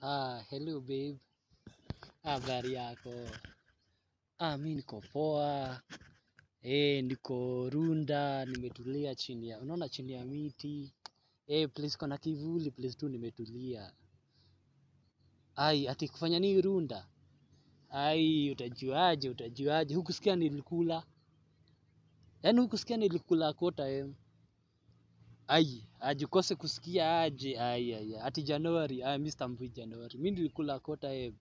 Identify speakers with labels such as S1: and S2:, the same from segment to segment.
S1: Ah, hello babe. Habari yako? Ah, mi niko poa. Eh, niko Runda, nimetulia chini ya, unaona chini ya miti. Eh, place kuna kivuli, place tu nimetulia. Ai, ati kufanya nini Runda? Ai, utajuaje, utajuaje? Hukusikia nilikula? Yaani hukusikia nilikula kota em. Ai, ajikose kusikia aje. Ai, ai, ai. ati Januari. Ai, Mr. Mbui Januari. Mi nilikula kota em.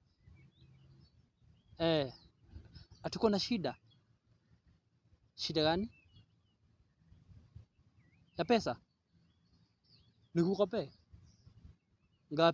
S1: Eh, hatuko na shida. Shida gani? Ya pesa? Nikukope? Ngapi?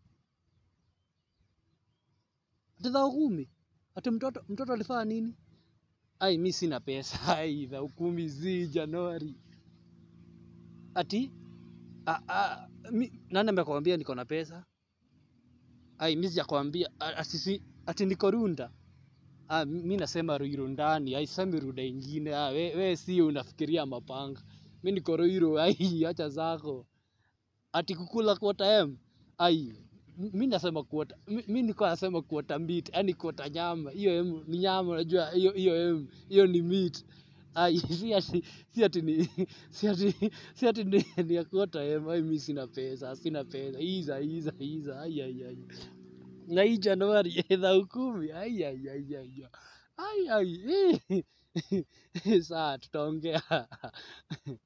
S1: Ati dhao kumi? Ati mtoto mtoto alifanya nini? Ai, mi sina pesa. Ai, dhao kumi zi Januari. Ati a, a, mi, nani amekwambia niko na pesa? Ai, mi sijakwambia a- ati si ati niko Runda. Ah, mi nasema Ruiru ndani, haisemi Runda ingine. Ah, we, we si unafikiria mapanga. Mi niko Ruiru, ai, acha zako. Ati kukula quarter M. Ai, m- mi nasema quarter, mi, mi niko nasema quarter meat, yani quarter nyama. Hiyo M ni nyama, unajua hiyo hiyo M, hiyo ni meat. Ai, si ati si ati ni si ati si ati ni, ni ya quarter M. Ai, mi sina pesa, sina pesa. Iza iza iza. Ai ai ai. Na hii Januari edha ukumi. Ai ai ai ai. Ai ai. eh. Saa tutaongea.